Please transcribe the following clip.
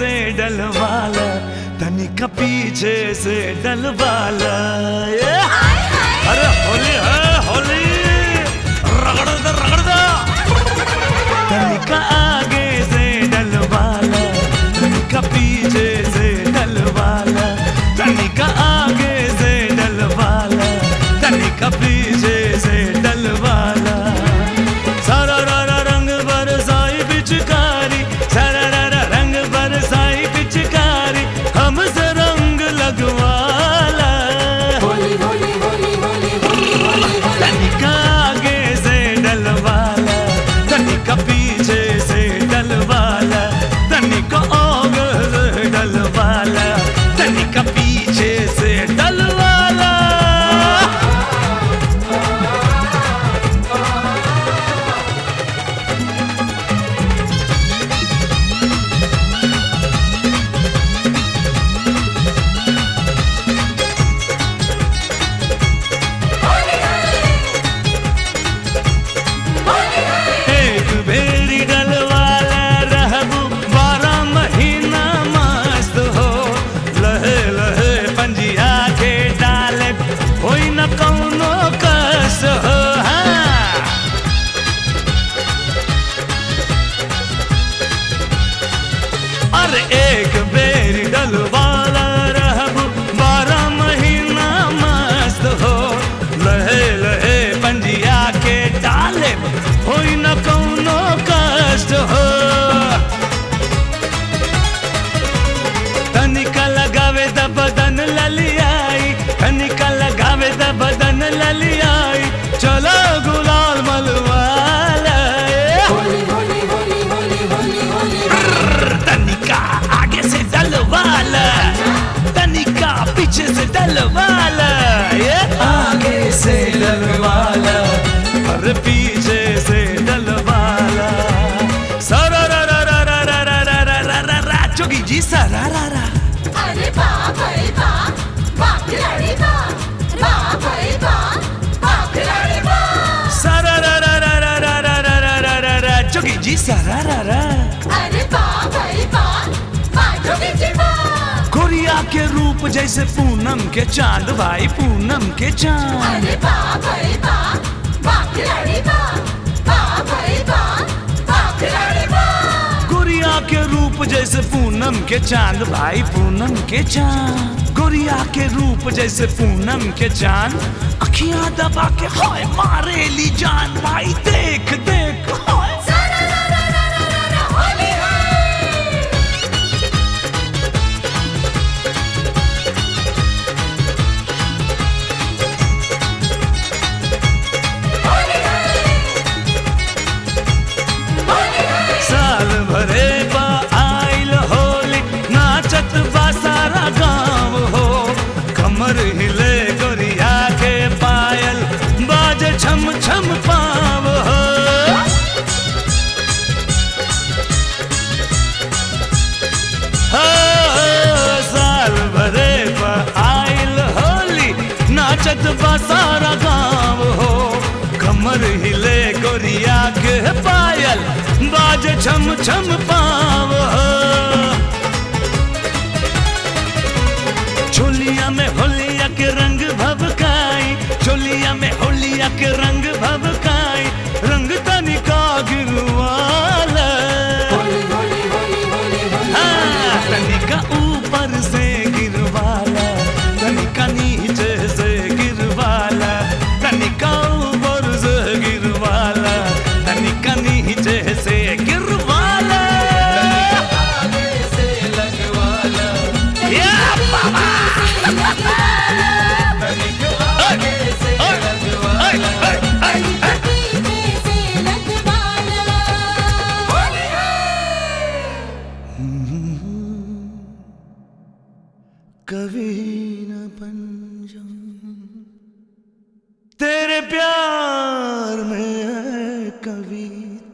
से डलवाला तनिका पीछे से डलवाला ये। अरे होली है होली रगड़ दे रगड़ दे तनिका आगे से डलवाला तनिका पीछे से डलवाला तनिका आगे से डलवाला तनिका पीछे से डलवाला सारा रारा रंग बरसाई पिचकारी सारा रारा रंग बरसाई पिचकारी हमसे रंग लगवाला होली होली होली होली होली होली होली तनिका आगे से डलवाला तनिका पीछे से डलवाला तनिका आगे से डलवाला तनिका पीछे से डलवाला एक बेरी डलवाला रहबू बारह महीना मस्त हो लहे लहे पंजिया के डाले होई न कौनो कस हो हाँ। अरे एक बेरी डलवाला रहबू बारह महीना मस्त हो लहे लहे पंजिया के डाले होई न कौनो कष्ट हो तनिका लगावे द बदन ललियाई तनिका लगावे द बदन ललियाई चलो गुलाल मलवाला होली होली होली होली होली होली तनिका आगे से डलवाला तनिका पीछे से डलवाला ये आगे से डलवाला और पीछे से डलवाला सरा रा रा रा रा रा रा रा रा रा रा रा जोगी जी सरा रा रा अरे बाप रे बाप बाप खिलाड़ी बाप बाप रे बाप बाप खिलाड़ी बाप सरा रा रा रा रा रा रा रा रा रा रा रा जोगी जी सरा रा रा अरे बाप रे बाप बाजो के चिपा कोरिया के रूप जैसे पूनम के चांद भाई पूनम के चांद अरे बाप रे बाप बाप खिलाड़ी बाप बाप रे बाप बाप खिलाड़ी बाप गोरिया के रूप जैसे पूनम के चांद भाई पूनम के चांद गोरिया के रूप जैसे पूनम के चांद अखियां दबा के हाय मारे ली जान भाई देख देख हाय होली है होली है होली है साल भरे बा आइल होली नाचत बा सारा गांव हो कमर हिले गोरिया के पायल बाजे छम छम पाव हो हो, साल भरे बा आइल होली नाचत बा सारा गांव हो कमर हिले गोरिया के पायल बाज छम छम पाव हो चोलिया में होलिया के रंग भभकाई चोलिया में होलिया के रंग भभकाई रंग तनिका गिरवाला होली होली होली होली होली हाँ, तनिका ऊपर से गिरवाला तनिका नीचे से गिरवाला तनिका ऊपर से गिरवाला तनिका नीचे से गिरवाला या बाबा ऐ, ऐ, ऐ, ऐ, ऐ। कभी न बन जाऊं तेरे प्यार में है कविता